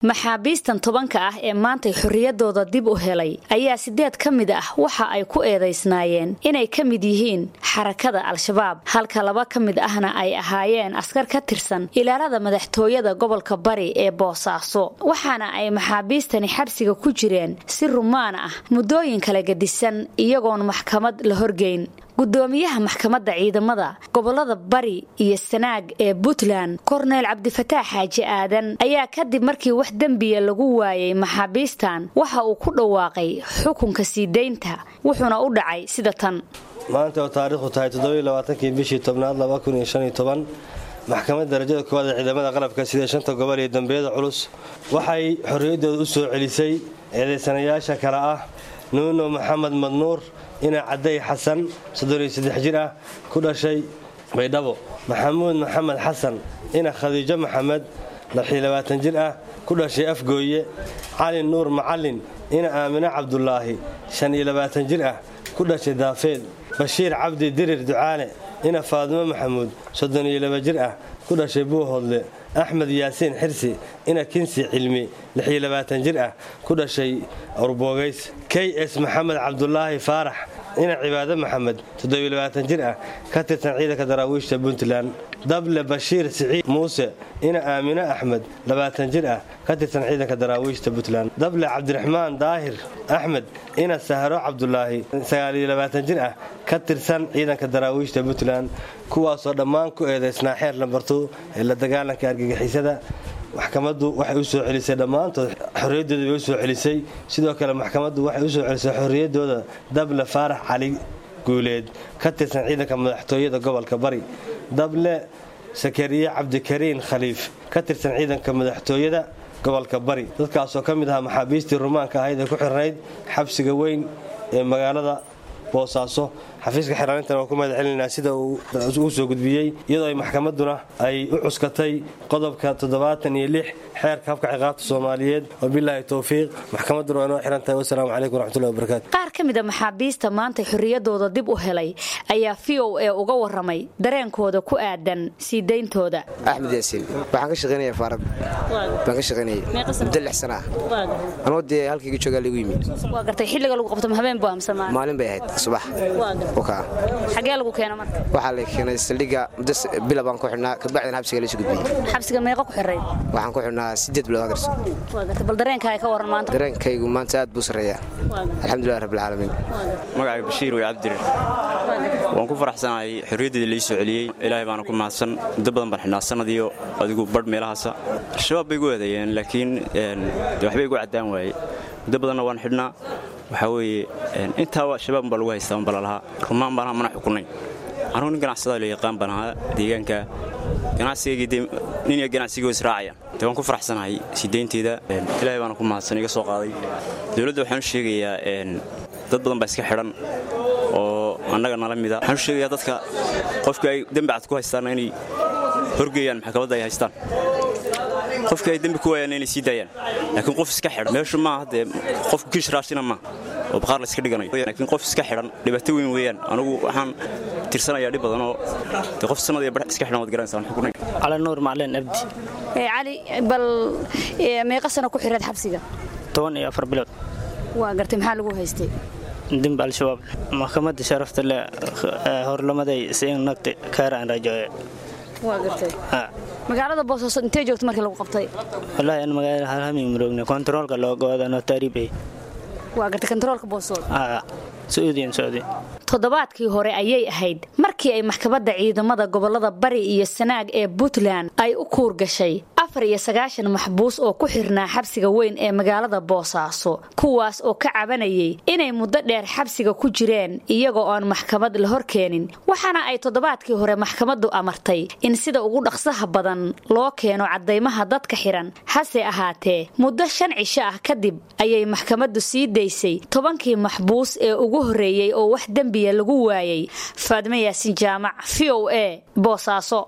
maxaabiistan tobanka ah ee maantay xorriyadooda dib u helay ayaa sideed ka mid ah waxa ay ku eedaysnaayeen inay ka mid yihiin xarakada al-shabaab halka laba ka mid ahna ay ahaayeen askar ka tirsan ilaalada madaxtooyada gobolka bari ee boosaaso waxaana ay maxaabiistani xabsiga ku jireen si rumaan ah muddooyin kala gedisan iyagoon maxkamad la horgeyn gudoomiyaha maxkamadda ciidamada gobolada bari iyo sanaag ee puntland korneyl cabdifataax xaaji aadan ayaa kadib markii wax dembiya lagu waayay maxaabiistan waxa uu ku dhawaaqay xukunka sii daynta wuxuuna u dhacay sida tan maanta oo taariikhdu tahay toddobaaaankii bishii tobnaad maxkamadda darajada koowaad ee ciidamada qalabka sida shanta gobol iyo dambiyada culus waxay xorriyaddooda u soo celisay eedaysanayaasha kale ah nuuno maxamed madnuur ina cadday xasan jir ah ku dhashay baydhabo maxamuud maxamed xasan ina khadiijo maxamed jir ah ku dhashay afgooye cali nuur macalin ina aamine cabdulaahi jir ah ku dhashay daafeed bashiir cabdi dirir ducaale ina faadimo maxamuud jir ah ku dhashay buuhoodle axmed yaasiin xirsi ina kinsi cilmi jir ah ku dhashay urboogays k s maxamed cabdulaahi faarax ina cibaado maxamed jir ah ka tirsan ciidanka daraawiishta puntland dable bashiir siciid muuse ina aamine axmed jir ah ka tirsan ciidanka daraawiishta puntland dable cabdiraxmaan daahir axmed ina sahro cabdulaahi jir ah ka tirsan ciidanka daraawiishta puntland kuwaasoo dhammaan ku eedaysnaa xeer lambartu ee la dagaalanka argagixisada maxkamaddu waxay u soo celisay dhammaantood xorriyaddooda bay u soo celisay sidoo kale maxkamaddu waxay u soo celisay xorriyaddooda dable faarax cali guuleed ka tirsan ciidanka madaxtooyada gobolka bari dable sakariye cabdikariin khaliif ka tirsan ciidanka madaxtooyada gobolka bari dadkaasoo ka mid ahaa maxaabiistii rumaanka ahayd ee ku xirnayd xabsiga weyn ee magaalada boosaaso xafiiska xiraanintan waa ku mahad celinaa sida uu u soo gudbiyey iyadoo ay maxkamadduna ay u cuskatay qodobka toddobaatan iyo lix xeerka habka ciqaabta soomaaliyeed wabilaahi towfiiq maxkamadduna waa inoo xiran tahay wasalaamu calaykum waraxmatullahi wabarakatu qaar ka mid a maxaabiista maantay xorriyadooda dib u helay ayaa v o e uga warramay dareenkooda ku aadan sii dayntooda axmed yaasiin waxaan ka shaqaynaya faarad baan ka shaqaynayay muddo lix sana ah anoo dee halkayga joogaa lagu yimid waa gartay xilliga lagu qabto habeen buu amsamaa maalin bay ahayd subax xagee lagu keena marka waxaa la keenay saldhigga muddo bila baan ku xidhnaa kabacdina xabsiga laysu gudbiyey xabsiga meeqa ku xirayd waxaan ku xidhnaa siddeed bilood hagarso bal dareenkaaga ka warran maanta dareenkaygu maanta aad buu sarreeyaa alxamdulilah rabbilcaalamiin magacayga bashiir wey cabdirir waan ku faraxsanahay xorriyaddeeda lai soo celiyey ilaahay baana ku mahadsan muddo badan baan xidhnaa sanadiyo adigu badh meelahaasa al-shabaab bay igu eedeeyeen laakiin waxbay igu caddaan waaye muddo badanna waan xidhnaa waxaa weeye intaa shabaab baa lagu haystaa unba lalahaa rumaan baan mana xukunayn anuu nin ganacsadaa la yaqaan baan ahaa deegaanka ganacsigaygii de nin iyo ganacsigoo israacayaan de waan ku faraxsanahay sideynteeda ilaahay baana ku mahadsan iga soo qaaday dowladda waxaan u sheegayaa dad badan baa iska xidhan oo annaga nala mida waxaan u sheegayaa dadka qofkii ay dembi cad ku haystaanna inay horgeeyaan maxkamadda ay haystaan qofkii ay dembi ku waayaan inay sii daayaan laakiin qof iska xidhan meeshu maaha dee qofku kiish raashina maaha oo baqaar la iska dhiganayo laakiin qof iska xidhan dhibaato weyn weeyaan anigu waxaan tirsanayaa dhib badan oo dee qof sanad iyo badh iska xidhan waad garanaysaa xukunay cali nuur macalin abdi cali bal meeqa sano ku xiraed xabsiga toban iyo afar bilood waa gartay maxaa lagu haystay dembi al-shabaab maxkamadda sharafta leh horlamaday siin nagti kaara aan rajooye waa gartay magaalada boosaaso intee joogta markii lagu qabtay wallaahi an magaalada halhamig maroogna kontaroolka loogoada notaaribe waa gartay kontaroolka boosood sauudiyan saudi toddobaadkii hore ayay ahayd markii ay maxkamadda ciidamada gobolada bari iyo sanaag ee puntland ay u kuur gashay afar iyo sagaashan maxbuus oo ku xirnaa xabsiga weyn ee magaalada boosaaso kuwaas oo ka cabanayay inay muddo dheer xabsiga ku jireen iyagoo oon maxkamad la hor keenin waxaana ay toddobaadkii hore maxkamaddu amartay in sida ugu dhaqsaha badan loo keeno caddaymaha dadka xiran hase ahaatee muddo shan cisho ah kadib ayay maxkamaddu sii daysay tobankii maxbuus ee ugu horreeyey oo wax dembiya lagu waayay faadme yaasin jaamac v o a boosaaso